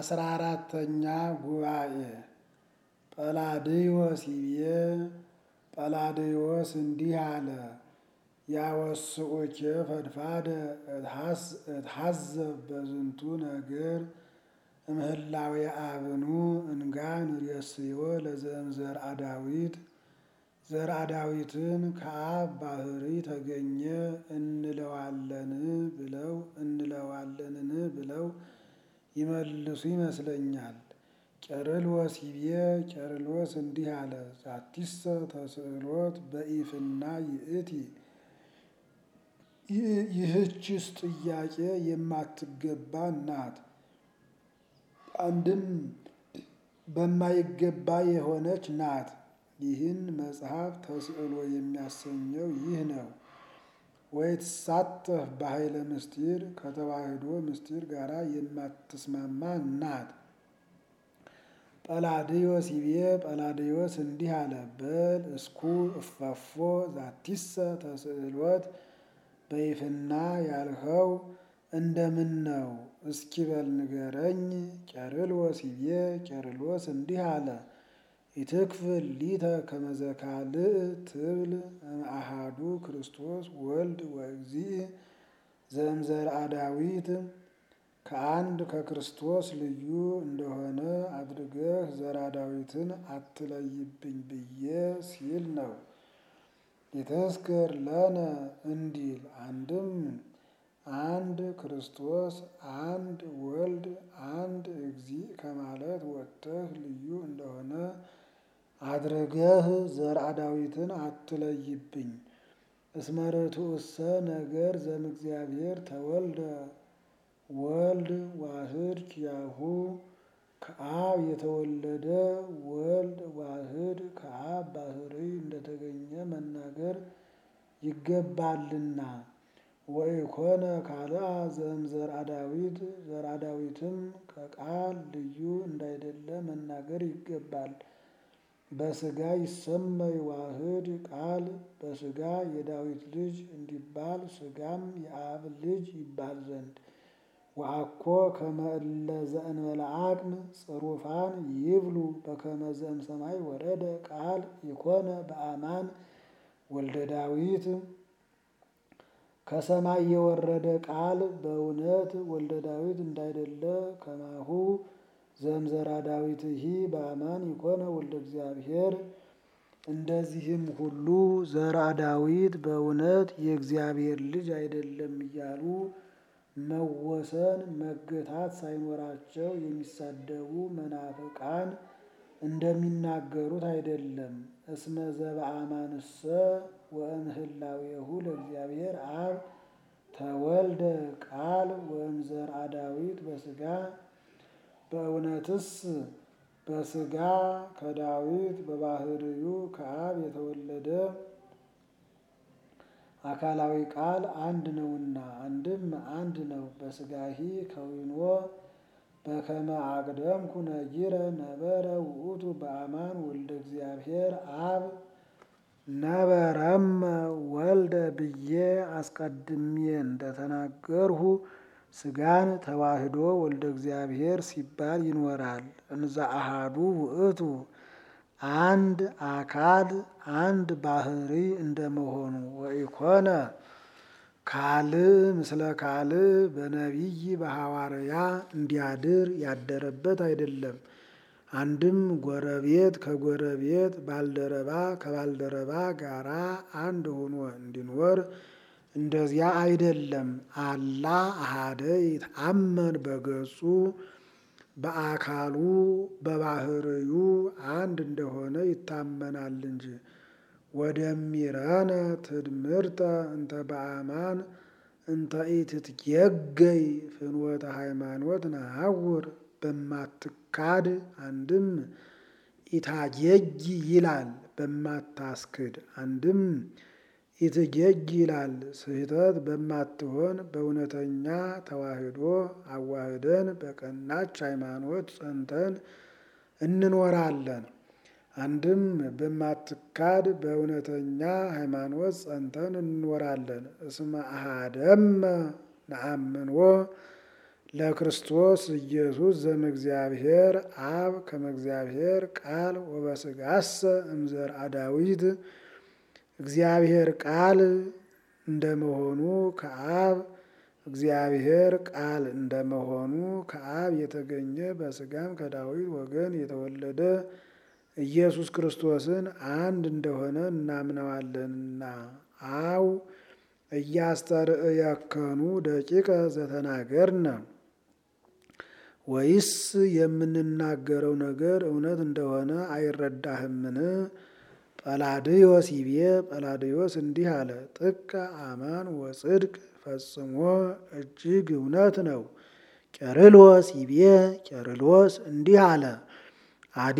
አስራ አራተኛ ጉባኤ ጰላድዮስ ይቤ ጰላድዮስ እንዲህ አለ። ያወስኡኬ ፈድፋደ እትሐዘብ በዝንቱ ነገር እምህላዊ አብኑ እንጋ ንሬስዮ ለዘእምዘርአ ዳዊት ዘርአ ዳዊትን ከአብ ባህሪ ተገኘ እንለዋለን ብለው እንለዋለንን ብለው ይመልሱ ይመስለኛል። ቄርሎስ ይቤ ቄርሎስ እንዲህ አለ። ዛቲሰ ተስእሎት በኢፍና ይእቲ ይህችስ ጥያቄ የማትገባ ናት። አንድም በማይገባ የሆነች ናት። ይህን መጽሐፍ ተስዕሎ የሚያሰኘው ይህ ነው። ወይትሳተፍ በኃይለ ምስጢር ከተዋህዶ ምስጢር ጋር የማትስማማ ናት። ጰላድዮስ ይቤ ጰላድዮስ እንዲህ አለ። በል እስኩ እፈፎ ዛቲሰ ተስእሎት በይፍና ያልኸው እንደምን ነው? እስኪ በል ንገረኝ። ቄርሎስ ይቤ ቄርሎስ እንዲህ አለ። ኢትክፍል ሊተ ከመዘካልእ ትብል እምአሃዱ ክርስቶስ ወልድ ወእግዚእ ዘእምዘርአ ዳዊት ከአንድ ከክርስቶስ ልዩ እንደሆነ አድርገህ ዘርአ ዳዊትን አትለይብኝ ብዬ ሲል ነው። የተስክር ለነ እንዲል አንድም አንድ ክርስቶስ አንድ ወልድ አንድ እግዚእ ከማለት ወጥተህ ልዩ እንደሆነ አድርገህ ዘርአ ዳዊትን አትለይብኝ። እስመ ርቱዕሰ ነገር ዘእምእግዚአብሔር ተወልደ ወልድ ዋህድ ኪያሁ ከአብ የተወለደ ወልድ ዋህድ ከአብ ባህሪ እንደተገኘ መናገር ይገባልና። ወኢኮነ ካልአ ዘእምዘርአ ዳዊት ዘርአ ዳዊትም ከቃል ልዩ እንዳይደለ መናገር ይገባል። በሥጋ ይሰመይ ዋህድ ቃል በሥጋ የዳዊት ልጅ እንዲባል ሥጋም የአብ ልጅ ይባል ዘንድ ወአኮ ከመ እለ ዘእንበለ አቅም ጽሩፋን ይብሉ በከመ ዘእምሰማይ ወረደ ቃል ኢኮነ በአማን ወልደ ዳዊት ከሰማይ የወረደ ቃል በእውነት ወልደ ዳዊት እንዳይደለ ከማሁ ዘእምዘርአ ዳዊትሂ በአማን ኢኮነ ወልደ እግዚአብሔር እንደዚህም ሁሉ ዘርአ ዳዊት በእውነት የእግዚአብሔር ልጅ አይደለም እያሉ መወሰን መገታት ሳይኖራቸው የሚሳደቡ መናፍቃን እንደሚናገሩት አይደለም። እስመ ዘበአማንሰ ወእምህላዌሁ ለእግዚአብሔር አብ ተወልደ ቃል ወእምዘርአ ዳዊት በሥጋ በእውነትስ በሥጋ ከዳዊት በባህርዩ ከአብ የተወለደ አካላዊ ቃል አንድ ነውና አንድም አንድ ነው። በሥጋሂ ከዊኖ በከመ አቅደምኩ ነጊረ ነበረ ውእቱ በአማን ወልደ እግዚአብሔር አብ ነበረመ ወልደ ብዬ አስቀድሜ እንደተናገርሁ ሥጋን ተዋህዶ ወልደ እግዚአብሔር ሲባል ይኖራል። እንዘ አሃዱ ውእቱ አንድ አካል አንድ ባህሪ እንደመሆኑ ወኢኮነ ካልእ ምስለ ካልእ በነቢይ በሐዋርያ እንዲያድር ያደረበት አይደለም። አንድም ጎረቤት ከጎረቤት ባልደረባ ከባልደረባ ጋራ አንድ ሆኖ እንዲኖር እንደዚያ አይደለም። አላ አሃደ ይትአመን በገጹ በአካሉ በባህርዩ አንድ እንደሆነ ይታመናል እንጂ። ወደሚረነ ትድምርተ እንተ በአማን እንተ ኢትትጌገይ ፍኖተ ሃይማኖት ነሐውር በማትካድ አንድም ኢታጌጊ ይላል በማታስክድ አንድም ኢትጌጊ ይላል ስህተት በማትሆን በእውነተኛ ተዋህዶ አዋህደን በቀናች ሃይማኖት ጸንተን እንኖራለን። አንድም በማትካድ በእውነተኛ ሃይማኖት ጸንተን እንኖራለን። እስመ አሃደመ ነአምንዎ ለክርስቶስ ኢየሱስ ዘእምእግዚአብሔር አብ ከመ እግዚአብሔር ቃል ወበስጋሰ እምዘርአ ዳዊት እግዚአብሔር ቃል እንደመሆኑ ከአብ እግዚአብሔር ቃል እንደመሆኑ ከአብ የተገኘ በስጋም ከዳዊት ወገን የተወለደ ኢየሱስ ክርስቶስን አንድ እንደሆነ እናምነዋለንና አው እያስተርእየከኑ ደቂቀ ዘተናገርነ ወይስ የምንናገረው ነገር እውነት እንደሆነ አይረዳህምን? ጰላድዮስ ይቤ ጰላድዮስ እንዲህ አለ፣ ጥቀ አማን ወጽድቅ ፈጽሞ እጅግ እውነት ነው። ቄርሎስ ይቤ ቄርሎስ እንዲህ አለ፣ አዲ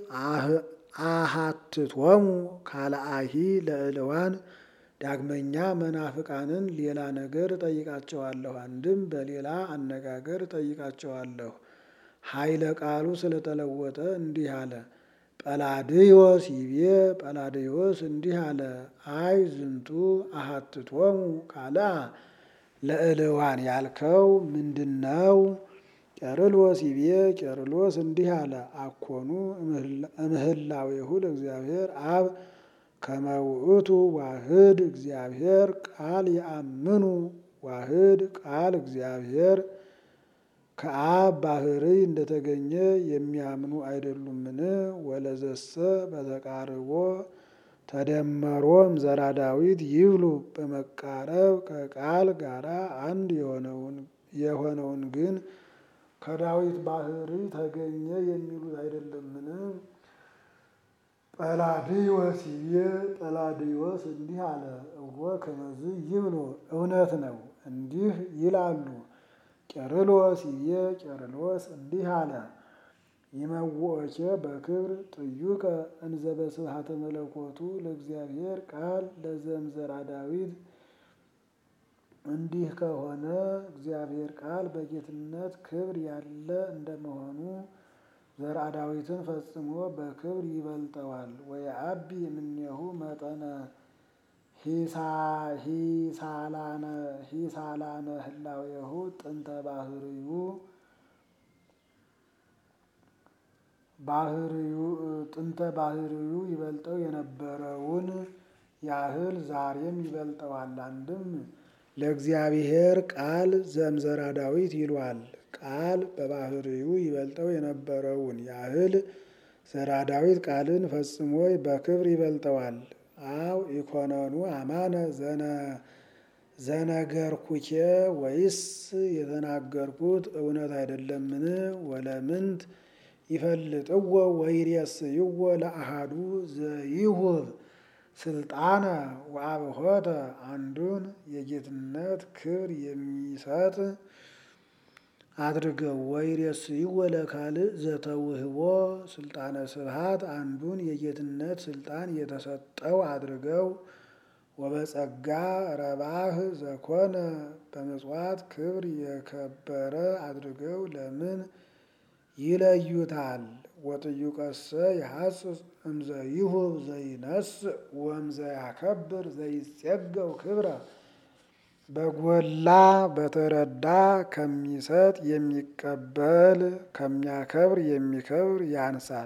አሃትቶሙ ካልአሂ ለእልዋን ዳግመኛ መናፍቃንን ሌላ ነገር ጠይቃቸዋለሁ፣ አንድም በሌላ አነጋገር ጠይቃቸዋለሁ። ኃይለ ቃሉ ስለተለወጠ እንዲህ አለ። ጰላድዮስ ይቤ ጰላድዮስ እንዲህ አለ፣ አይ ዝንቱ አሃትቶሙ ካልአ ለእልዋን ያልከው ምንድን ነው? ቄርሎስ ይቤ ቄርሎስ እንዲህ አለ፣ አኮኑ እምህላዌሁ ለእግዚአብሔር አብ ከመ ውእቱ ዋህድ እግዚአብሔር ቃል የአምኑ ዋህድ ቃል እግዚአብሔር ከአብ ባህርይ እንደተገኘ የሚያምኑ አይደሉምን? ወለዘሰ በተቃርቦ ተደመሮም ዘራ ዳዊት ይብሉ በመቃረብ ከቃል ጋራ አንድ የሆነውን ግን ከዳዊት ባህርይ ተገኘ የሚሉት አይደለምን? ጰላድዮስ ይቤ ጰላድዮስ እንዲህ አለ፣ እወ ከመዝ ይብሉ እውነት ነው እንዲህ ይላሉ። ቄርሎስ ይቤ ቄርሎስ እንዲህ አለ፣ ይመውኦኬ በክብር ጥዩቀ እንዘ በስብሐተ መለኮቱ ለእግዚአብሔር ቃል ለዘእምዘራ ዳዊት። እንዲህ ከሆነ እግዚአብሔር ቃል በጌትነት ክብር ያለ እንደመሆኑ ዘርአ ዳዊትን ፈጽሞ በክብር ይበልጠዋል። ወየአቢ እምኔሁ መጠነ ሂሳላነ ህላዌሁ ጥንተ ባህርዩ ባህርዩ ጥንተ ባህርዩ ይበልጠው የነበረውን ያህል ዛሬም ይበልጠዋል። አንድም ለእግዚአብሔር ቃል ዘእምዘራ ዳዊት ይሏል። ቃል በባህርዩ ይበልጠው የነበረውን ያህል ዘራ ዳዊት ቃልን ፈጽሞ በክብር ይበልጠዋል። አው ኢኮነኑ አማነ ዘነገርኩኬ ወይስ የተናገርኩት እውነት አይደለምን? ወለምንት ይፈልጥዎ ወይሬስይዎ ለአሃዱ ዘይሁብ ስልጣነ ወአብሖተ አንዱን የጌትነት ክብር የሚሰጥ አድርገው ወይሬስይዎ ለካልእ ዘተውህቦ ስልጣነ ስብሐት አንዱን የጌትነት ስልጣን የተሰጠው አድርገው ወበጸጋ ረባህ ዘኮነ በምጽዋት ክብር የከበረ አድርገው ለምን ይለዩታል? ወጥዩቀሰ ይሐጽጽ እምዘ ይሁብ ዘይነስእ ወእምዘ ያከብር ዘይጼገው ክብረ በጎላ በተረዳ ከሚሰጥ የሚቀበል ከሚያከብር የሚከብር ያንሳል።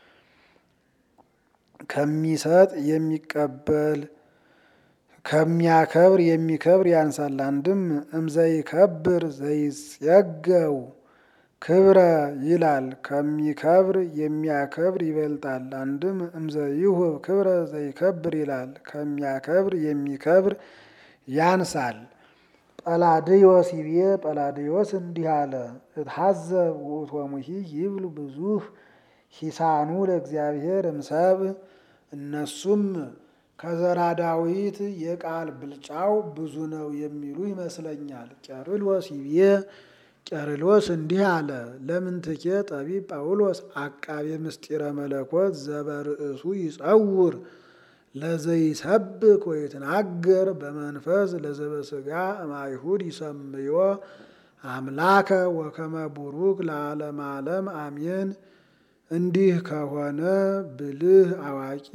ከሚሰጥ የሚቀበል ከሚያከብር የሚከብር ያንሳል። አንድም እምዘይከብር ዘይጼገው ክብረ ይላል። ከሚከብር የሚያከብር ይበልጣል። አንድም እምዘይሁብ ክብረ ዘይከብር ይላል። ከሚያከብር የሚከብር ያንሳል። ጰላድዮስ ይቤ ጰላድዮስ እንዲህ አለ፣ እትሐዘብ ውእቶሙሂ ይብል ብዙህ ሂሳኑ ለእግዚአብሔር እምሰብ እነሱም ከዘራ ዳዊት የቃል ብልጫው ብዙ ነው የሚሉ ይመስለኛል። ቄርሎስ ይቤ ቄርሎስ እንዲህ አለ፣ ለምንትኬ ጠቢብ ጳውሎስ አቃቤ ምስጢረ መለኮት ዘበርእሱ ይጸውር ለዘይሰብክ ወይትናገር በመንፈስ ለዘበስጋ እምአይሁድ ይሰምዮ አምላከ ወከመ ቡሩክ ለዓለመ ዓለም አሜን። እንዲህ ከሆነ ብልህ አዋቂ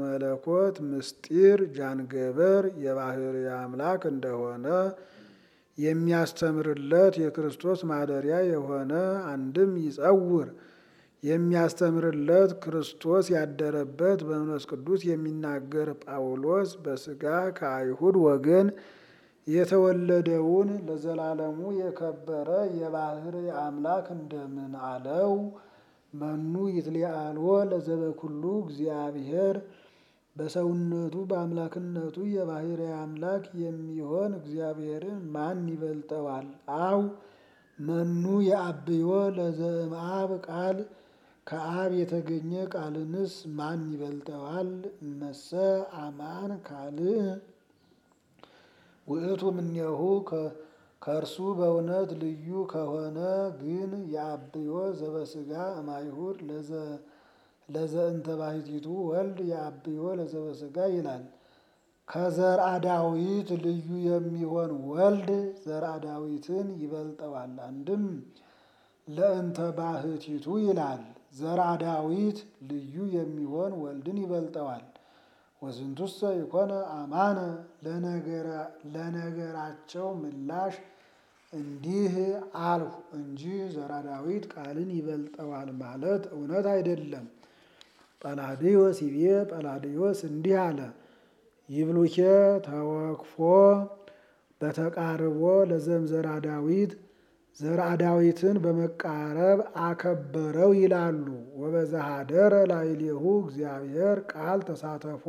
የመለኮት ምስጢር ጃንገበር የባህርይ አምላክ እንደሆነ የሚያስተምርለት የክርስቶስ ማደሪያ የሆነ አንድም ይጸውር የሚያስተምርለት ክርስቶስ ያደረበት በመንፈስ ቅዱስ የሚናገር ጳውሎስ በሥጋ ከአይሁድ ወገን የተወለደውን ለዘላለሙ የከበረ የባሕርይ አምላክ እንደምን አለው? መኑ ይትሊአልዎ ለዘበኩሉ እግዚአብሔር በሰውነቱ በአምላክነቱ የባሕርይ አምላክ የሚሆን እግዚአብሔርን ማን ይበልጠዋል? አው መኑ የአብዮ ለዘእምአብ ቃል ከአብ የተገኘ ቃልንስ ማን ይበልጠዋል? እመሰ አማን ካልእ ውእቱ እምኔሁ ከእርሱ በእውነት ልዩ ከሆነ ግን የአብዮ ዘበሥጋ እማይሁድ ለዘእንተ ባሕቲቱ ወልድ የአብዮ ለዘበሥጋ ይላል። ከዘርአ ዳዊት ልዩ የሚሆን ወልድ ዘርአ ዳዊትን ይበልጠዋል። አንድም ለእንተ ባሕቲቱ ይላል። ዘርአ ዳዊት ልዩ የሚሆን ወልድን ይበልጠዋል። ወዝንቱሰ ይኮነ አማነ ለነገራቸው ምላሽ እንዲህ አልሁ እንጂ ዘርአ ዳዊት ቃልን ይበልጠዋል ማለት እውነት አይደለም። ጰላዲዮስ ይቤ ጰላዲዮስ እንዲህ አለ። ይብሉኬ ተወክፎ በተቃርቦ ለዘም ዘርአ ዳዊት ዘርአ ዳዊትን በመቃረብ አከበረው ይላሉ። ወበዘሃደረ ላዕሌሁ እግዚአብሔር ቃል ተሳተፎ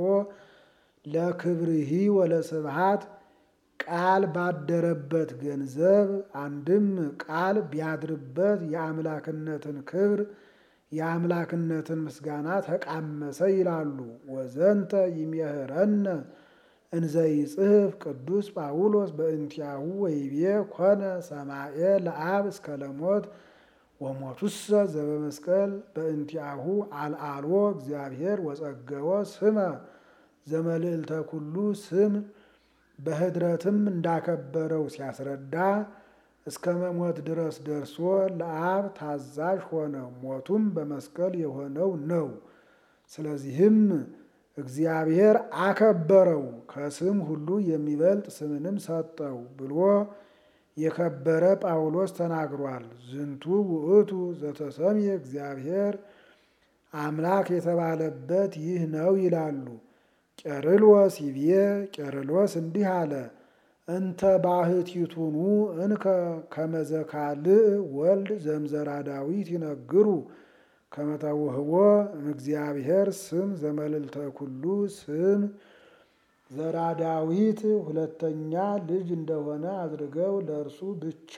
ለክብርሂ ወለስብሃት ቃል ባደረበት ገንዘብ አንድም ቃል ቢያድርበት የአምላክነትን ክብር የአምላክነትን ምስጋና ተቃመሰ ይላሉ። ወዘንተ ይሜህረነ እንዘ ይጽሕፍ ቅዱስ ጳውሎስ በእንቲአሁ ወይቤ ኮነ ሰማኤ ለአብ እስከ ለሞት ወሞቱሰ ዘበመስቀል በእንቲአሁ አልዓልዎ እግዚአብሔር ወጸገወ ስመ ዘመልዕልተ ኩሉ ስም በኅድረትም እንዳከበረው ሲያስረዳ እስከ መሞት ድረስ ደርሶ ለአብ ታዛዥ ሆነ። ሞቱም በመስቀል የሆነው ነው። ስለዚህም እግዚአብሔር አከበረው፣ ከስም ሁሉ የሚበልጥ ስምንም ሰጠው ብሎ የከበረ ጳውሎስ ተናግሯል። ዝንቱ ውእቱ ዘተሰምየ እግዚአብሔር አምላክ የተባለበት ይህ ነው ይላሉ። ቄርሎስ ይቤ ቄርሎስ እንዲህ አለ። እንተ ባሕቲቱኑ እንከ ከመዘካልእ ወልድ ዘምዘራ ዳዊት ይነግሩ ከመተውህቦ እምእግዚአብሔር ስም ዘመልዕልተ ኩሉ ስም ዘራ ዳዊት ሁለተኛ ልጅ እንደሆነ አድርገው ለእርሱ ብቻ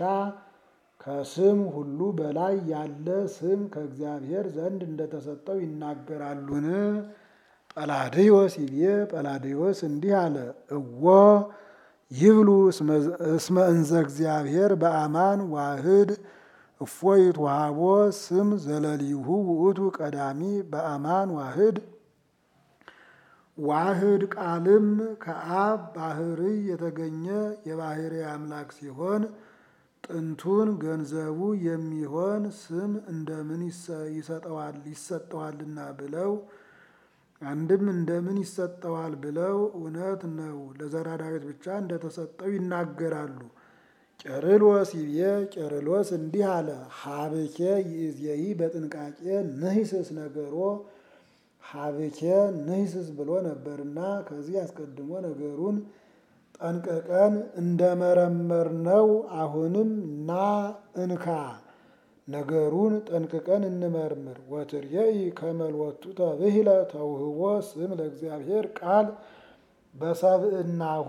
ከስም ሁሉ በላይ ያለ ስም ከእግዚአብሔር ዘንድ እንደተሰጠው ይናገራሉን? ጰላዲዮስ ይቤ ጰላዲዮስ እንዲህ አለ። እወ ይብሉ እስመ እንዘ እግዚአብሔር በአማን ዋህድ እፎ ይትወሃቦ ስም ዘለሊሁ ውእቱ ቀዳሚ በአማን ዋህድ ዋህድ ቃልም ከአብ ባሕርይ የተገኘ የባሕርይ አምላክ ሲሆን ጥንቱን ገንዘቡ የሚሆን ስም እንደምን ይሰጠዋል ይሰጠዋልና ብለው አንድም እንደምን ይሰጠዋል ብለው እውነት ነው ለዘራ ዳዊት ብቻ እንደተሰጠው ይናገራሉ። ቄርሎስ ይቤ ቄርሎስ እንዲህ አለ። ሀብኬ ይእዜይ በጥንቃቄ ንሂስስ ነገሮ ሀብኬ ንሂስስ ብሎ ነበርና ከዚህ አስቀድሞ ነገሩን ጠንቅቀን እንደመረመርነው አሁንም ና እንካ ነገሩን ጠንቅቀን እንመርምር። ወትርየኢ ከመልወቱ ተብሂለ ተውህቦ ስም ለእግዚአብሔር ቃል በሰብእናሁ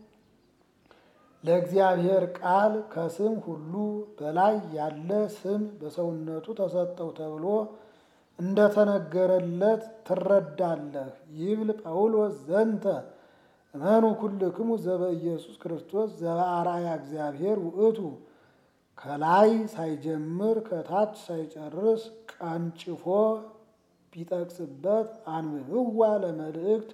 ለእግዚአብሔር ቃል ከስም ሁሉ በላይ ያለ ስም በሰውነቱ ተሰጠው ተብሎ እንደተነገረለት ትረዳለህ። ይብል ጳውሎስ ዘንተ እመኑ ኩልክሙ ዘበኢየሱስ ክርስቶስ ዘበአርአያ እግዚአብሔር ውእቱ ከላይ ሳይጀምር ከታች ሳይጨርስ ቀንጭፎ ቢጠቅስበት አንብብዋ ለመልእክት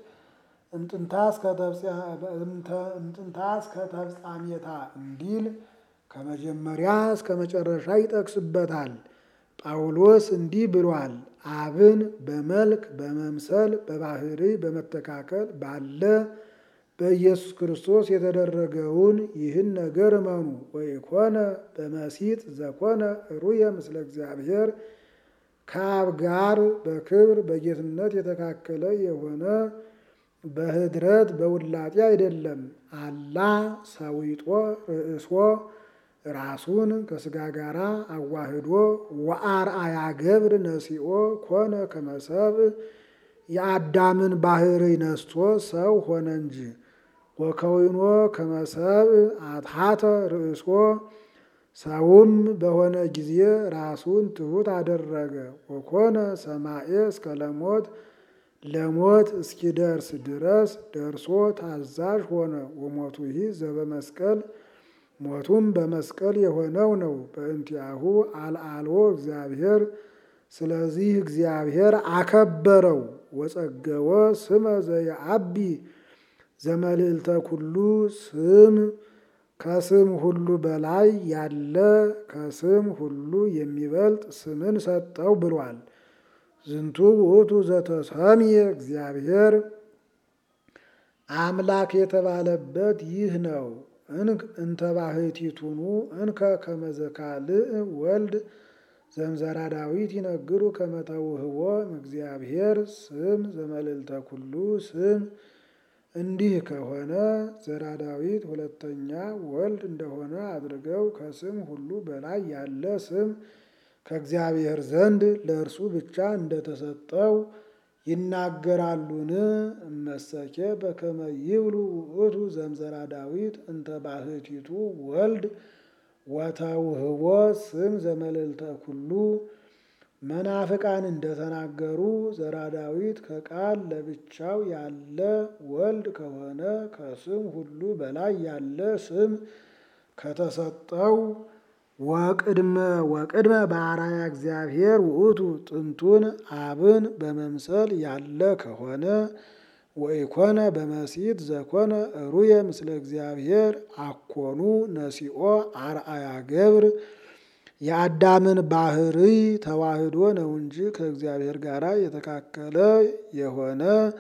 እምጥንታ እስከ ተፍጻሜታ እንዲል ከመጀመሪያ እስከ መጨረሻ ይጠቅስበታል። ጳውሎስ እንዲህ ብሏል። አብን በመልክ በመምሰል በባሕርይ በመተካከል ባለ በኢየሱስ ክርስቶስ የተደረገውን ይህን ነገር እመኑ። ወይኮነ በመሲጥ ዘኮነ ሩየ ምስለ እግዚአብሔር ከአብ ጋር በክብር በጌትነት የተካከለ የሆነ በህድረት በውላጤ አይደለም። አላ ሰዊጦ ርእሶ ራሱን ከስጋ ጋር አዋህዶ ወአርአያ ገብር ነሲኦ ኮነ ከመሰብ የአዳምን ባህሪ ነስቶ ሰው ሆነ እንጂ ወከዊኖ ከመሰብ አትሐተ ርእሶ ሰውም በሆነ ጊዜ ራሱን ትሑት አደረገ። ወኮነ ሰማኤ እስከ ለሞት ለሞት እስኪደርስ ድረስ ደርሶ ታዛዥ ሆነ። ወሞቱ ይህ ዘበመስቀል ሞቱም በመስቀል የሆነው ነው። በእንቲአሁ አልዓልዎ እግዚአብሔር ስለዚህ እግዚአብሔር አከበረው። ወጸገወ ስመ ዘየአቢ ዘመልዕልተ ኩሉ ስም ከስም ሁሉ በላይ ያለ ከስም ሁሉ የሚበልጥ ስምን ሰጠው ብሏል። ዝንቱ ውእቱ ዘተሰምየ እግዚአብሔር አምላክ የተባለበት ይህ ነው። እንተ ባሕቲቱኑ እንከ ከመዘካልእ ወልድ ዘምዘራ ዳዊት ይነግሩ ከመተውህቦ እግዚአብሔር ስም ዘመልዕልተ ኩሉ ስም እንዲህ ከሆነ ዘራ ዳዊት ሁለተኛ ወልድ እንደሆነ አድርገው ከስም ሁሉ በላይ ያለ ስም ከእግዚአብሔር ዘንድ ለእርሱ ብቻ እንደተሰጠው ይናገራሉን? እመሰኬ በከመ ይብሉ ውእቱ ዘምዘራ ዳዊት እንተ ባሕቲቱ ወልድ ወተውህቦ ስም ዘመልዕልተ ኩሉ መናፍቃን እንደተናገሩ ዘራ ዳዊት ከቃል ለብቻው ያለ ወልድ ከሆነ ከስም ሁሉ በላይ ያለ ስም ከተሰጠው ወቅድመ ወቅድመ በአርአያ እግዚአብሔር ውእቱ ጥንቱን አብን በመምሰል ያለ ከሆነ ወኢኮነ በመሲት ዘኮነ ሩየ ምስለ እግዚአብሔር አኮኑ ነሲኦ አርአያ ገብር የአዳምን ባህሪ ተዋህዶ ነው እንጂ ከእግዚአብሔር ጋር የተካከለ የሆነ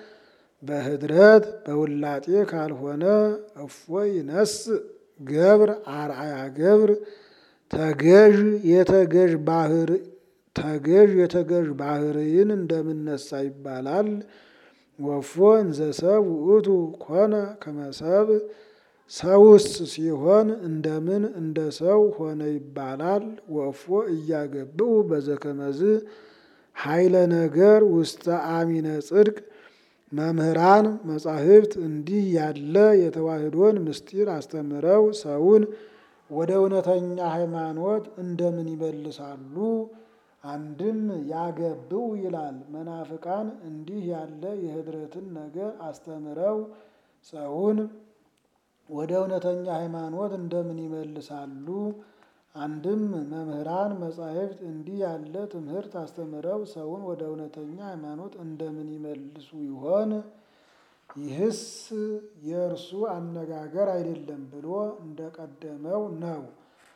በህድረት በውላጤ ካልሆነ እፎይ ነስ ገብር አርአያ ገብር ተገዥ የተገዥ ባህር ተገዥ የተገዥ ባህርይን እንደምነሳ ይባላል። ወፎ እንዘ ሰብ ውእቱ ኮነ ከመሰብ ሰውስ ሲሆን እንደምን እንደ ሰው ሆነ ይባላል። ወፎ እያገብኡ በዘከመዝ ኃይለ ነገር ውስተ አሚነ ጽድቅ መምህራን መጻሕፍት እንዲህ ያለ የተዋህዶን ምስጢር አስተምረው ሰውን ወደ እውነተኛ ሃይማኖት እንደምን ይመልሳሉ? አንድም ያገብኡ ይላል። መናፍቃን እንዲህ ያለ የህድረትን ነገር አስተምረው ሰውን ወደ እውነተኛ ሃይማኖት እንደምን ይመልሳሉ? አንድም መምህራን መጻሕፍት እንዲህ ያለ ትምህርት አስተምረው ሰውን ወደ እውነተኛ ሃይማኖት እንደምን ይመልሱ ይሆን? ይህስ የእርሱ አነጋገር አይደለም ብሎ እንደቀደመው ነው።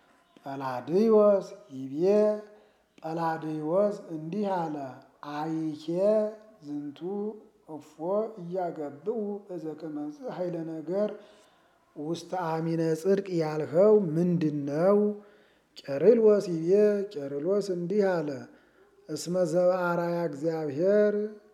ጰላድዮስ ይቤ ጰላድዮስ እንዲህ አለ። አይኬ ዝንቱ እፎ እያገብኡ በዘከመዝ ኃይለ ነገር ውስተ አሚነ ጽድቅ ያልኸው ምንድን ነው? ቄርሎስ ይቤ ቄርሎስ እንዲህ አለ። እስመ ዘበአርአያ እግዚአብሔር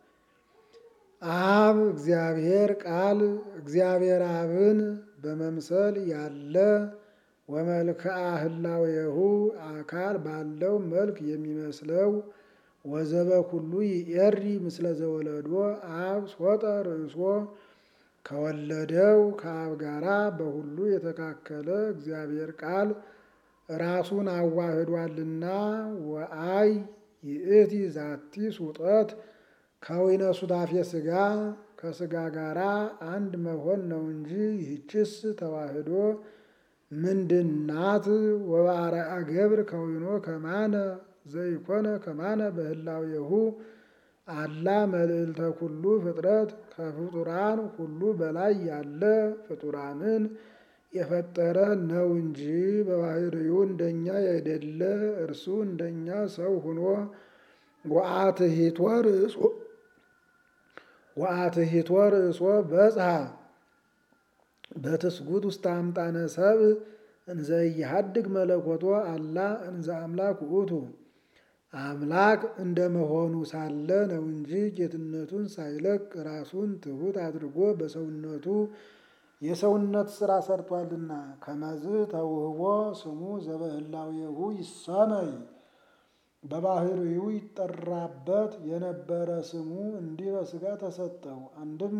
አብ እግዚአብሔር ቃል እግዚአብሔር አብን በመምሰል ያለ ወመልክዓ ህላዌሁ አካል ባለው መልክ የሚመስለው ወዘበ ኩሉ ይኤሪ ምስለ ዘወለዶ አብ ሶጠ ርእሶ ከወለደው ከአብ ጋራ በሁሉ የተካከለ እግዚአብሔር ቃል ራሱን አዋህዷልና ወአይ ይእቲ ዛቲ ሱጠት ከወይነ ሱታፌ ስጋ ከስጋ ጋራ አንድ መሆን ነው እንጂ ይህችስ ተዋህዶ ምንድናት? ወበአርአያ ገብር ከወይኖ ከማነ ዘይኮነ ከማነ በህላዌሁ አላ መልዕልተ ኩሉ ፍጥረት ከፍጡራን ሁሉ በላይ ያለ ፍጡራንን የፈጠረ ነው እንጂ በባህሪው እንደኛ ያይደለ እርሱ እንደኛ ሰው ሆኖ ወአትሂቶ ርእሶ ወአትሂቶ ርእሶ በጽሐ በትስጉት ውስጥ አምጣነ ሰብ እንዘ ይሃድግ መለኮቶ አላ እንዘ አምላክ ውእቱ አምላክ እንደመሆኑ ሳለ ነው እንጂ ጌትነቱን ሳይለቅ ራሱን ትሑት አድርጎ በሰውነቱ የሰውነት ስራ ሰርቷልና። ከመዝ ተውህቦ ስሙ ዘበህላዌሁ ይሰመይ በባህሪው ይጠራበት የነበረ ስሙ እንዲህ በሥጋ ተሰጠው። አንድም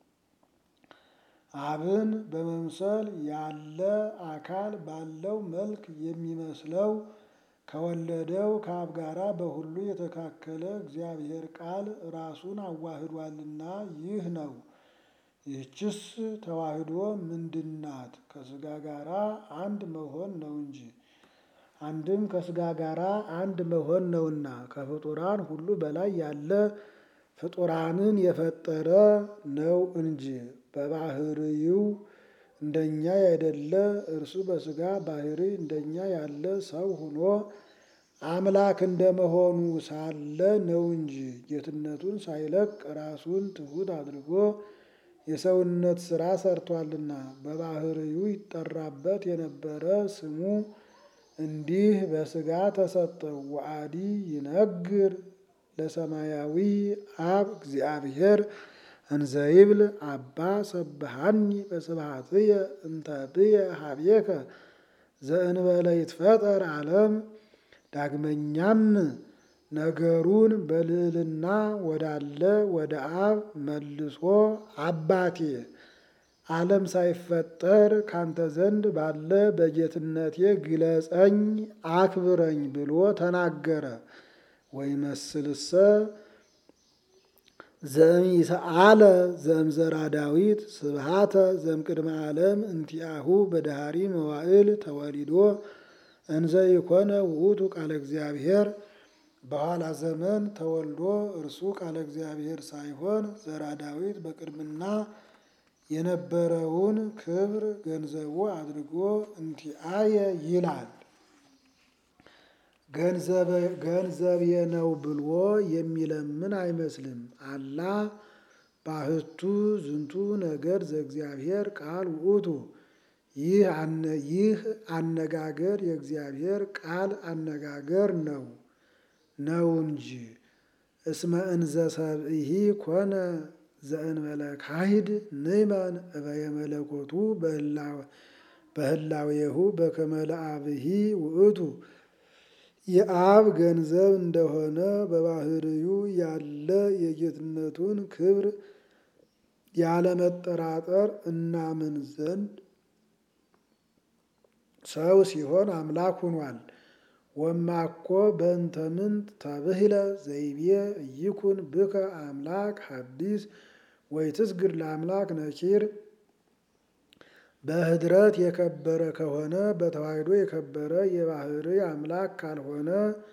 አብን በመምሰል ያለ አካል ባለው መልክ የሚመስለው ከወለደው ከአብ ጋራ በሁሉ የተካከለ እግዚአብሔር ቃል ራሱን አዋህዷልና ይህ ነው። ይህችስ ተዋህዶ ምንድናት? ከሥጋ ጋራ አንድ መሆን ነው እንጂ አንድም ከሥጋ ጋራ አንድ መሆን ነውና ከፍጡራን ሁሉ በላይ ያለ ፍጡራንን የፈጠረ ነው እንጂ በባህርይው እንደኛ ያይደለ እርሱ በሥጋ ባህሪ እንደኛ ያለ ሰው ሆኖ አምላክ እንደመሆኑ ሳለ ነው እንጂ ጌትነቱን ሳይለቅ ራሱን ትሑት አድርጎ የሰውነት ሥራ ሰርቷልና በባህርዩ ይጠራበት የነበረ ስሙ እንዲህ በሥጋ ተሰጠው። ወአዲ ይነግር ለሰማያዊ አብ እግዚአብሔር እንዘይብል አባ ሰብሃኒ በስብሐትየ እንተ ብየ ሀቤከ ዘእንበለ ይትፈጠር ዓለም። ዳግመኛም ነገሩን በልዕልና ወዳለ ወደ አብ መልሶ አባቴ ዓለም ሳይፈጠር ካንተ ዘንድ ባለ በጌትነቴ ግለጸኝ አክብረኝ ብሎ ተናገረ። ወይመስልሰ ዘእምይሰአለ ዘእምዘራ ዳዊት ስብሃተ ዘእምቅድመ ዓለም እንቲአሁ በዳህሪ መዋዕል ተወሊዶ እንዘ ይኮነ ውእቱ ቃለ እግዚአብሔር በኋላ ዘመን ተወልዶ እርሱ ቃለ እግዚአብሔር ሳይሆን ዘራ ዳዊት በቅድምና የነበረውን ክብር ገንዘቡ አድርጎ እንቲአየ ይላል። ገንዘቤ ነው ብሎ የሚለምን አይመስልም። አላ ባህቱ ዝንቱ ነገር ዘእግዚአብሔር ቃል ውእቱ ይህ አነጋገር የእግዚአብሔር ቃል አነጋገር ነው ነው እንጂ እስመ እንዘ ሰብእሂ ኮነ ዘእንበለ ካሂድ ንእመን እበየ መለኮቱ በህላዌሁ በከመ ለአብሂ ውእቱ የአብ ገንዘብ እንደሆነ በባህርዩ ያለ የጌትነቱን ክብር ያለመጠራጠር እናምን ዘንድ ሰው ሲሆን አምላክ ሆኗል። ወማኮ በእንተ ምንት ተብህለ ዘይቤ እይኩን ብከ አምላክ ሐዲስ ወይትስግድ ለአምላክ ነኪር በህድረት የከበረ ከሆነ በተዋሕዶ የከበረ የባህሪ አምላክ ካልሆነ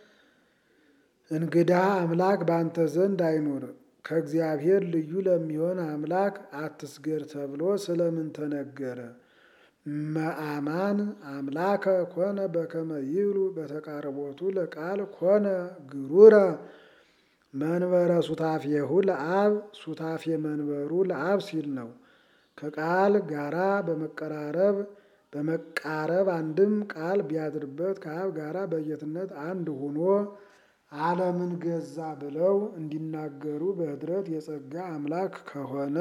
እንግዳ አምላክ በአንተ ዘንድ አይኑር። ከእግዚአብሔር ልዩ ለሚሆን አምላክ አትስገድ ተብሎ ስለምን ተነገረ? መአማን አምላከ ኮነ በከመ ይብሉ በተቃረቦቱ ለቃል ኮነ ግሩረ መንበረ ሱታፌሁ ለአብ ሱታፌ መንበሩ ለአብ ሲል ነው። ከቃል ጋራ በመቀራረብ በመቃረብ አንድም ቃል ቢያድርበት ከአብ ጋራ በጌትነት አንድ ሆኖ ዓለምን ገዛ ብለው እንዲናገሩ በህድረት የጸጋ አምላክ ከሆነ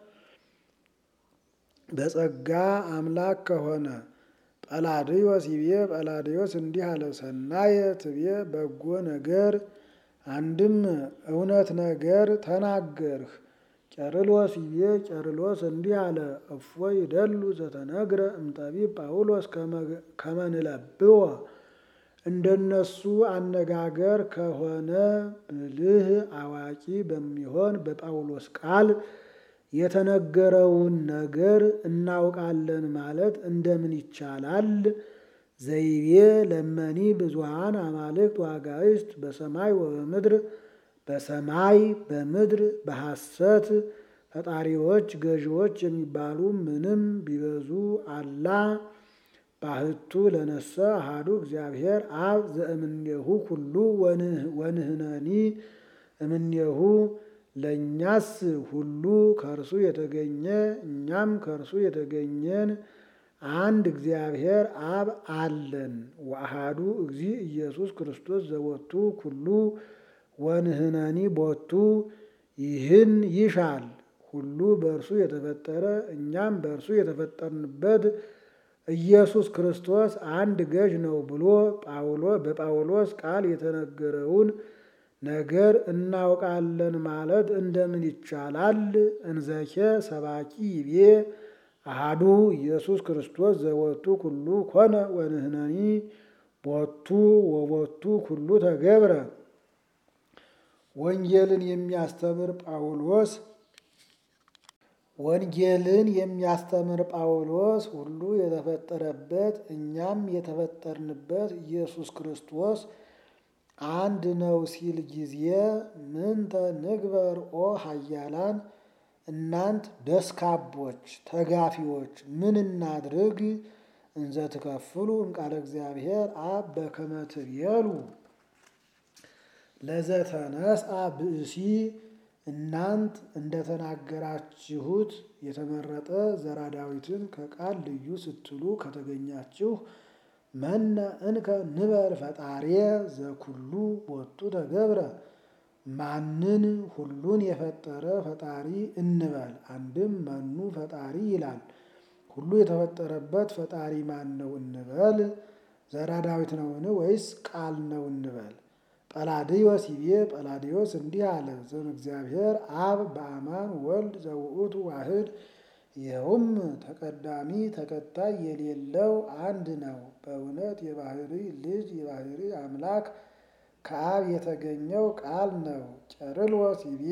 በጸጋ አምላክ ከሆነ ጰላድዮስ ይቤ ጰላድዮስ እንዲህ አለ። ሰናየ ትቤ በጎ ነገር አንድም እውነት ነገር ተናገርህ። ቄርሎስ ይቤ ቄርሎስ እንዲህ አለ። እፎ ይደሉ ዘተነግረ እምጠቢብ ጳውሎስ ከመንለብዎ እንደነሱ አነጋገር ከሆነ ብልህ አዋቂ በሚሆን በጳውሎስ ቃል የተነገረውን ነገር እናውቃለን ማለት እንደምን ይቻላል? ዘይቤ ለመኒ ብዙሃን አማልክት ዋጋይስት በሰማይ ወበምድር በሰማይ በምድር በሐሰት ፈጣሪዎች ገዢዎች የሚባሉ ምንም ቢበዙ አላ ባህቱ ለነሰ አሃዱ እግዚአብሔር አብ ዘእምኔሁ ኩሉ ወንህነኒ እምኔሁ ለእኛስ ሁሉ ከእርሱ የተገኘ እኛም ከእርሱ የተገኘን አንድ እግዚአብሔር አብ አለን። ወአሃዱ እግዚ ኢየሱስ ክርስቶስ ዘወቱ ኩሉ ወንህነኒ ቦቱ ይህን ይሻል ሁሉ በእርሱ የተፈጠረ እኛም በእርሱ የተፈጠርንበት ኢየሱስ ክርስቶስ አንድ ገዥ ነው ብሎ በጳውሎስ ቃል የተነገረውን ነገር እናውቃለን ማለት እንደምን ይቻላል? እንዘኬ ሰባኪ ይቤ አሃዱ ኢየሱስ ክርስቶስ ዘወቱ ኩሉ ኮነ ወንህነኒ ቦቱ ወቦቱ ኩሉ ተገብረ። ወንጌልን የሚያስተምር ጳውሎስ ወንጌልን የሚያስተምር ጳውሎስ ሁሉ የተፈጠረበት እኛም የተፈጠርንበት ኢየሱስ ክርስቶስ አንድ ነው ሲል ጊዜ ምንተ ንግበር ኦ ኃያላን እናንት ደስካቦች ተጋፊዎች ምን እናድርግ? እንዘ ትከፍሉ እምቃለ እግዚአብሔር አብ በከመ ትቤሉ ለዘተነስአ ብእሲ እናንት እንደተናገራችሁት የተመረጠ ዘራ ዳዊትን ከቃል ልዩ ስትሉ ከተገኛችሁ መነ እንከ ንበር ፈጣሬ ዘኩሉ ቦቱ ተገብረ ማንን ሁሉን የፈጠረ ፈጣሪ እንበል። አንድም መኑ ፈጣሪ ይላል። ሁሉ የተፈጠረበት ፈጣሪ ማን ነው እንበል? ዘራ ዳዊት ነውን ወይስ ቃል ነው እንበል? ጰላዲዮስ ይቤ ጰላዲዮስ እንዲህ አለ። ዘም እግዚአብሔር አብ በአማን ወልድ ዘውእቱ ዋህድ ይኸውም ተቀዳሚ ተከታይ የሌለው አንድ ነው። በእውነት የባህሪ ልጅ የባህሪ አምላክ ከአብ የተገኘው ቃል ነው። ቄርሎስ ይቤ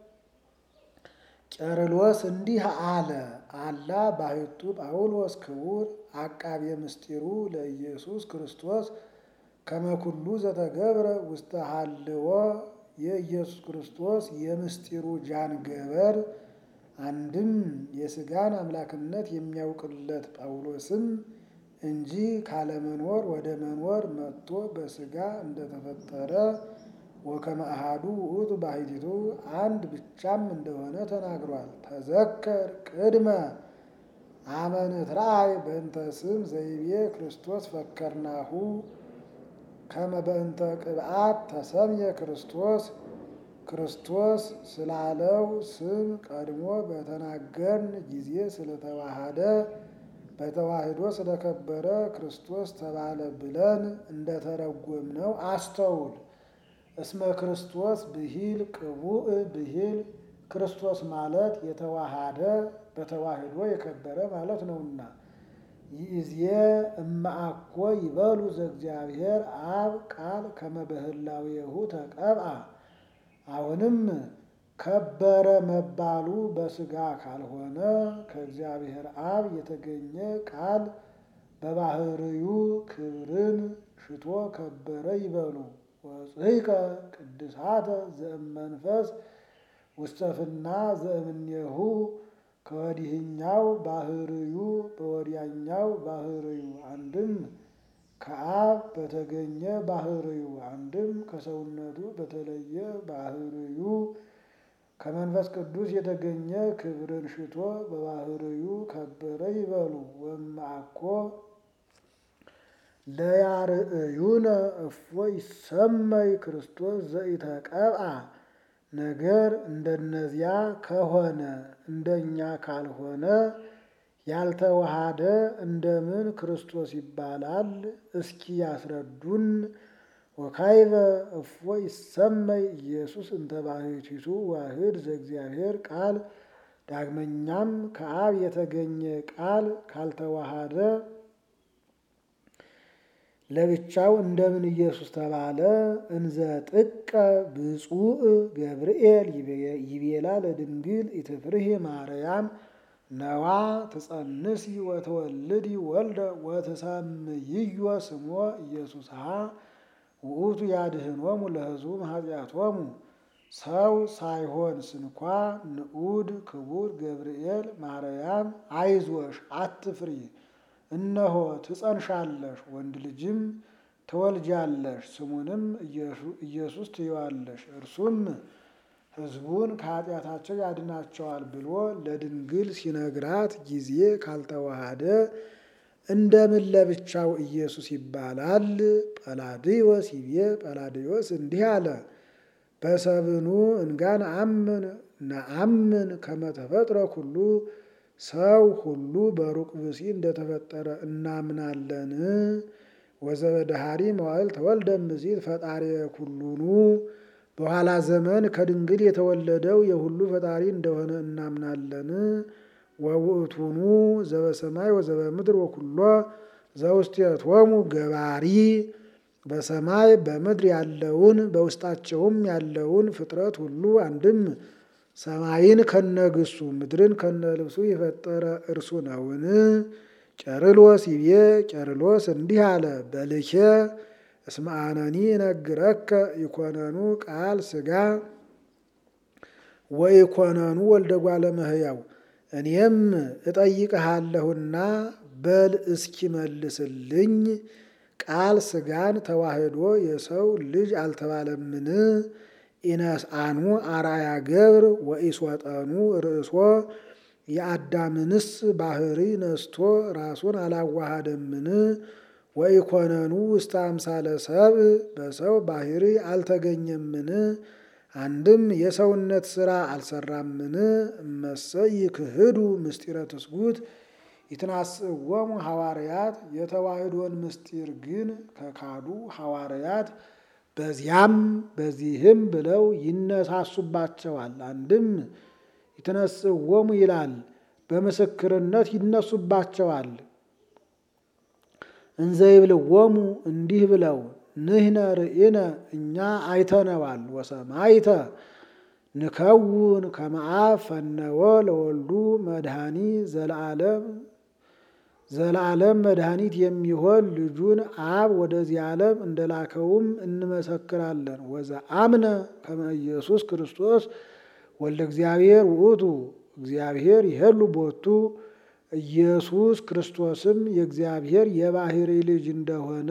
ቄርሎስ እንዲህ አለ። አላ ባሕቱ ጳውሎስ ክቡር አቃቤ ምስጢሩ ለኢየሱስ ክርስቶስ ከመኩሉ ዘተገብረ ውስተ ሀልዎ የኢየሱስ ክርስቶስ የምስጢሩ ጃንገበር አንድም የሥጋን አምላክነት የሚያውቅለት ጳውሎስም እንጂ ካለመኖር ወደ መኖር መጥቶ በሥጋ እንደተፈጠረ ወከመ አሐዱ ውእቱ ባሕቲቱ አንድ ብቻም እንደሆነ ተናግሯል። ተዘከር ቅድመ አመ ንትረአይ በእንተ ስም ዘይቤ ክርስቶስ ፈከርናሁ ከመ በእንተ ቅብአት ተሰምየ ክርስቶስ ክርስቶስ ስላለው ስም ቀድሞ በተናገርን ጊዜ ስለተዋሃደ በተዋህዶ ስለከበረ ክርስቶስ ተባለ ብለን እንደተረጎምነው አስተውል። እስመ ክርስቶስ ብሂል ቅቡእ ብሂል ክርስቶስ ማለት የተዋሃደ በተዋህዶ የከበረ ማለት ነውና። ይእዜ እማአኮ ይበሉ ዘእግዚአብሔር አብ ቃል ከመ በህላዌሁ ተቀብአ አሁንም ከበረ መባሉ በሥጋ ካልሆነ ከእግዚአብሔር አብ የተገኘ ቃል በባህርዩ ክብርን ሽቶ ከበረ ይበሉ። ወጽሕቀ ቅድሳተ ዘእመንፈስ ውስተፍና ዘእምኔሁ ከወዲህኛው ባህርዩ በወዲያኛው ባህርዩ አንድም ከአብ በተገኘ ባህርዩ አንድም ከሰውነቱ በተለየ ባህርዩ ከመንፈስ ቅዱስ የተገኘ ክብርን ሽቶ በባህርዩ ከበረ ይበሉ። ወማኮ ለያርእዩነ እፎ ይሰመይ ክርስቶስ ዘኢተቀብአ ነገር እንደነዚያ ከሆነ እንደኛ ካልሆነ ያልተዋሃደ እንደምን ክርስቶስ ይባላል? እስኪ ያስረዱን። ወካይበ እፎ ይሰመይ ኢየሱስ እንተ ባሕቲቱ ዋህድ ዘእግዚአብሔር ቃል። ዳግመኛም ከአብ የተገኘ ቃል ካልተዋሃደ ለብቻው እንደምን ኢየሱስ ተባለ? እንዘ ጥቀ ብፁዕ ገብርኤል ይቤላ ለድንግል ኢትፍርሂ ማርያም ነዋ ትጸንሲ ወተወልዲ ወልደ ወትሰምይዮ ስሞ ኢየሱስሃ ውእቱ ያድኅኖሙ ለሕዝቡ ኃጢአቶሙ። ሰው ሳይሆን ስንኳ ንዑድ ክቡር ገብርኤል ማርያም አይዞሽ አትፍሪ፣ እነሆ ትጸንሻለሽ፣ ወንድ ልጅም ትወልጃለሽ፣ ስሙንም ኢየሱስ ትይዋለሽ። እርሱም ሕዝቡን ከኃጢአታቸው ያድናቸዋል ብሎ ለድንግል ሲነግራት ጊዜ ካልተዋሃደ እንደምን ለብቻው ኢየሱስ ይባላል? ጰላድዮስ ይቤ ጰላድዮስ እንዲህ አለ። በሰብኑ እንጋን አምን ነአምን ከመተፈጥረ ኩሉ ሰው ሁሉ በሩቅ ብሲ እንደተፈጠረ እናምናለን። ወዘበዳሃሪ መዋዕል ተወልደ እምእሲት ፈጣሪ ኩሉኑ በኋላ ዘመን ከድንግል የተወለደው የሁሉ ፈጣሪ እንደሆነ እናምናለን። ወውእቱኑ ዘበሰማይ ወዘበምድር ወኩሎ ዘውስቴቶሙ ገባሪ በሰማይ በምድር ያለውን በውስጣቸውም ያለውን ፍጥረት ሁሉ አንድም ሰማይን ከነግሱ ምድርን ከነልብሱ የፈጠረ እርሱ ነውን? ቄርሎስ ይቤ ቄርሎስ እንዲህ አለ። በልኬ እስመ አነኒ ነግረከ ኢኮነኑ ቃል ሥጋ ወኢኮነኑ ወልደ እጓለ እመሕያው እኔም እጠይቅሃለሁና በል እስኪ መልስልኝ። ቃል ሥጋን ተዋህዶ የሰው ልጅ አልተባለምን? ኢነስአኑ አርአያ ገብር ወኢሶጠኑ ርእሶ የአዳምንስ ባህሪ ነስቶ ራሱን አላዋሃደምን? ወኢኮነኑ ውስተ አምሳለ ሰብእ በሰው ባህሪ አልተገኘምን? አንድም የሰውነት ሥራ አልሰራምን? እመሰይ ክህዱ ምስጢረ ትስጉት ይትናስእዎሙ ሐዋርያት የተዋህዶን ምስጢር ግን ከካዱ ሐዋርያት በዚያም በዚህም ብለው ይነሳሱባቸዋል። አንድም ይትነስእዎሙ ይላል፣ በምስክርነት ይነሱባቸዋል። እንዘይብልዎሙ እንዲህ ብለው ንሕነ ርኢነ እኛ አይተነዋል። ወሰማይተ ንከውን ከመ አብ ፈነወ ለወልዱ መድኃኒ ዘለዓለም ዘለዓለም መድኃኒት የሚሆን ልጁን አብ ወደዚህ ዓለም እንደላከውም እንመሰክራለን። ወዘአምነ ከመ ኢየሱስ ክርስቶስ ወልደ እግዚአብሔር ውእቱ እግዚአብሔር ይሄሉ ቦቱ ኢየሱስ ክርስቶስም የእግዚአብሔር የባሕሪ ልጅ እንደሆነ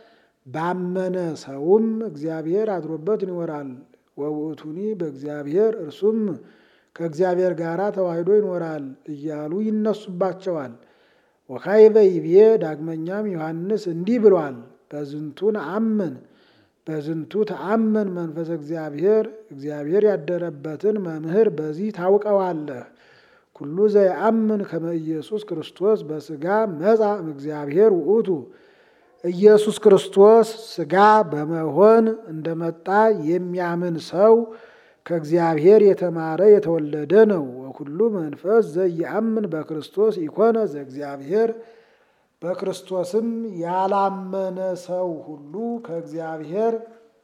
ባመነ ሰውም እግዚአብሔር አድሮበት ይኖራል። ወውእቱኒ በእግዚአብሔር እርሱም ከእግዚአብሔር ጋር ተዋህዶ ይኖራል እያሉ ይነሱባቸዋል። ወካዕበ ይቤ ዳግመኛም ዮሐንስ እንዲህ ብሏል። በዝንቱ ነአምን በዝንቱ ተአምን መንፈሰ እግዚአብሔር እግዚአብሔር ያደረበትን መምህር በዚህ ታውቀዋለህ። ኩሉ ዘየአምን ከመ ኢየሱስ ክርስቶስ በሥጋ መጻ እምእግዚአብሔር ውእቱ ኢየሱስ ክርስቶስ ሥጋ በመሆን እንደመጣ የሚያምን ሰው ከእግዚአብሔር የተማረ የተወለደ ነው። ወኩሉ መንፈስ ዘየአምን በክርስቶስ ኢኮነ ዘእግዚአብሔር በክርስቶስም ያላመነ ሰው ሁሉ ከእግዚአብሔር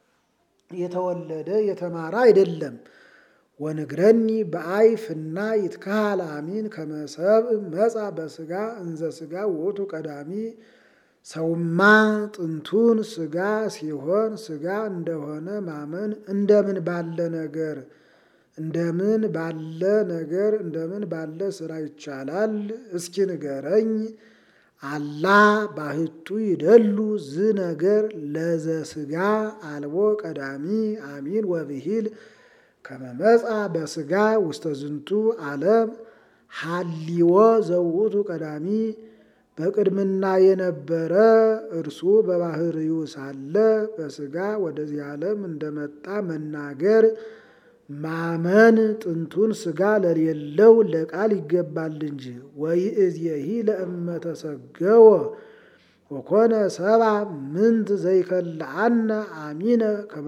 የተወለደ የተማረ አይደለም። ወንግረኒ በአይፍና ይትካሃል አሚን ከመሰብ መጻ በሥጋ እንዘ ሥጋ ውእቱ ቀዳሚ ሰውማ ጥንቱን ሥጋ ሲሆን ሥጋ እንደሆነ ማመን እንደምን ባለ ነገር እንደምን ባለ ነገር እንደምን ባለ ስራ ይቻላል? እስኪ ንገረኝ። አላ ባህቱ ይደሉ ዝ ነገር ለዘ ሥጋ አልቦ ቀዳሚ አሚን ወብሂል ከመመጻ በሥጋ ውስተ ዝንቱ ዓለም ሀሊዎ ዘውእቱ ቀዳሚ በቅድምና የነበረ እርሱ በባህርዩ ሳለ በሥጋ ወደዚህ ዓለም እንደመጣ መናገር ማመን ጥንቱን ሥጋ ለሌለው ለቃል ይገባል እንጂ። ወይእዜሂ ለእመ ተሰገወ ወኮነ ሰብአ ምንት ዘይከልአነ አሚነ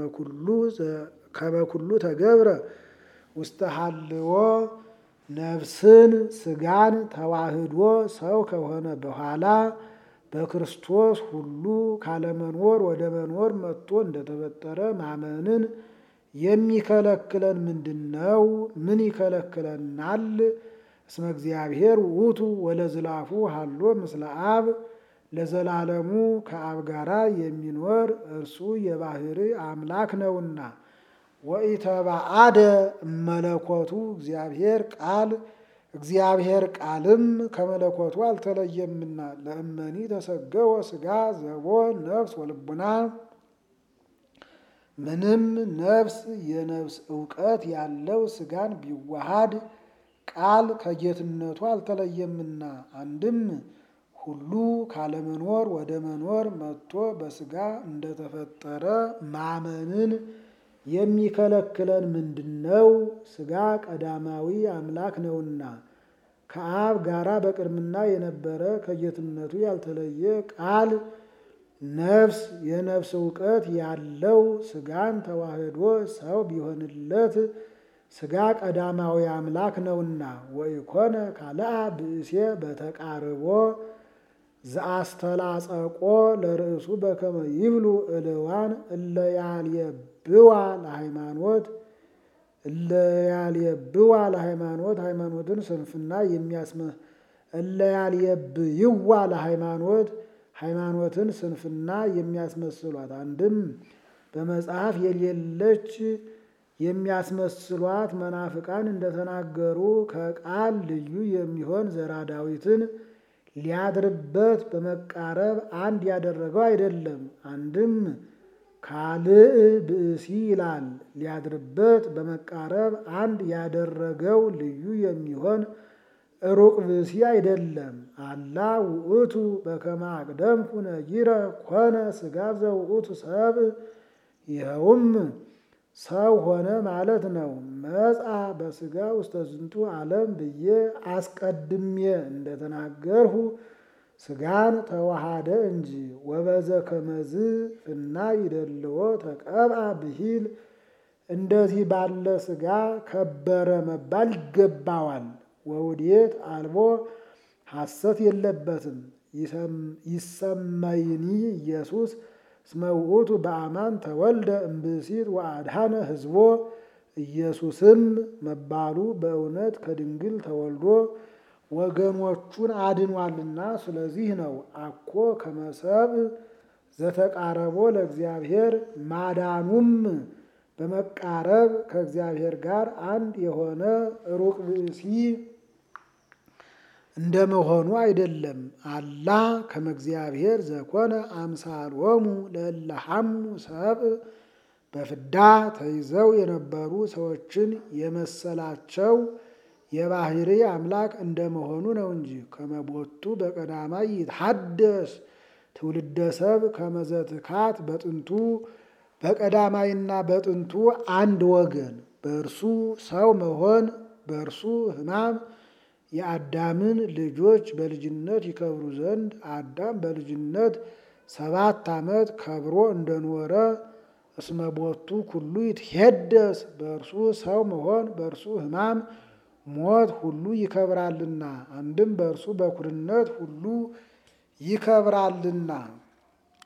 ከመኩሉ ተገብረ ውስተ ሀልዎ ነፍስን ሥጋን ተዋህዶ ሰው ከሆነ በኋላ በክርስቶስ ሁሉ ካለመኖር ወደ መኖር መጥቶ እንደተፈጠረ ማመንን የሚከለክለን ምንድን ነው? ምን ይከለክለናል? እስመ እግዚአብሔር ውእቱ ወለዝላፉ ሀሎ ምስለ አብ ለዘላለሙ ከአብ ጋራ የሚኖር እርሱ የባህሪ አምላክ ነውና። ወኢተባአደ መለኮቱ እግዚአብሔር ቃል እግዚአብሔር ቃልም ከመለኮቱ አልተለየምና ለእመኒ ተሰገወ ሥጋ ዘቦ ነፍስ ወልቡና ምንም ነፍስ የነፍስ እውቀት ያለው ሥጋን ቢዋሃድ ቃል ከጌትነቱ አልተለየምና አንድም ሁሉ ካለመኖር ወደ መኖር መጥቶ በሥጋ እንደተፈጠረ ማመንን የሚከለክለን ምንድን ነው? ሥጋ ቀዳማዊ አምላክ ነውና ከአብ ጋራ በቅድምና የነበረ ከጌትነቱ ያልተለየ ቃል ነፍስ የነፍስ እውቀት ያለው ሥጋን ተዋህዶ ሰው ቢሆንለት ሥጋ ቀዳማዊ አምላክ ነውና ወኢኮነ ካልአ ብእሴ በተቃርቦ ዘአስተላጸቆ ለርእሱ በከመ ይብሉ እልዋን እለያልየብዋ ለሃይማኖት እለያልየብዋ ለሃይማኖት ሃይማኖትን ስንፍና የሚያስመ እለያልየብይዋ ለሃይማኖት ሃይማኖትን ስንፍና የሚያስመስሏት አንድም በመጽሐፍ የሌለች የሚያስመስሏት መናፍቃን እንደተናገሩ ከቃል ልዩ የሚሆን ዘራ ዳዊትን ሊያድርበት በመቃረብ አንድ ያደረገው አይደለም። አንድም ካልእ ብእሲ ይላል። ሊያድርበት በመቃረብ አንድ ያደረገው ልዩ የሚሆን ሩቅ ብእሲ አይደለም። አላ ውእቱ በከመ አቅደምኩ ነጊረ ኮነ ሥጋ ዘውእቱ ሰብ ይኸውም ሰው ሆነ ማለት ነው። መጻ በሥጋ ውስተ ዝንቱ ዓለም ብዬ አስቀድሜ እንደተናገርሁ ሥጋን ተዋሃደ እንጂ ወበዘ ከመዝ ፍና ይደልዎ ተቀብአ ብሂል እንደዚህ ባለ ሥጋ ከበረ መባል ይገባዋል። ወውዴት አልቦ ሐሰት የለበትም። ይሰመይኒ ኢየሱስ እስመ ውእቱ በአማን ተወልደ እምብእሲት ወአድኃነ ሕዝቦ ኢየሱስም መባሉ በእውነት ከድንግል ተወልዶ ወገኖቹን አድኗልና ስለዚህ ነው። አኮ ከመሰብ ዘተቃረቦ ለእግዚአብሔር ማዳኑም በመቃረብ ከእግዚአብሔር ጋር አንድ የሆነ ሩቅ ብእሲ እንደመሆኑ አይደለም። አላ ከመ እግዚአብሔር ዘኮነ አምሳሎሙ ለእለሐሙ ሰብእ በፍዳ ተይዘው የነበሩ ሰዎችን የመሰላቸው የባህሪ አምላክ እንደመሆኑ ነው እንጂ ከመቦቱ በቀዳማይ ይትሐደስ ትውልደ ሰብ ከመዘትካት በጥንቱ በቀዳማይና በጥንቱ አንድ ወገን በእርሱ ሰው መሆን በእርሱ ሕማም የአዳምን ልጆች በልጅነት ይከብሩ ዘንድ አዳም በልጅነት ሰባት ዓመት ከብሮ እንደኖረ እስመ ቦቱ ኩሉ ይትሄደስ በእርሱ ሰው መሆን በእርሱ ሕማም ሞት ሁሉ ይከብራልና አንድም በእርሱ በኩርነት ሁሉ ይከብራልና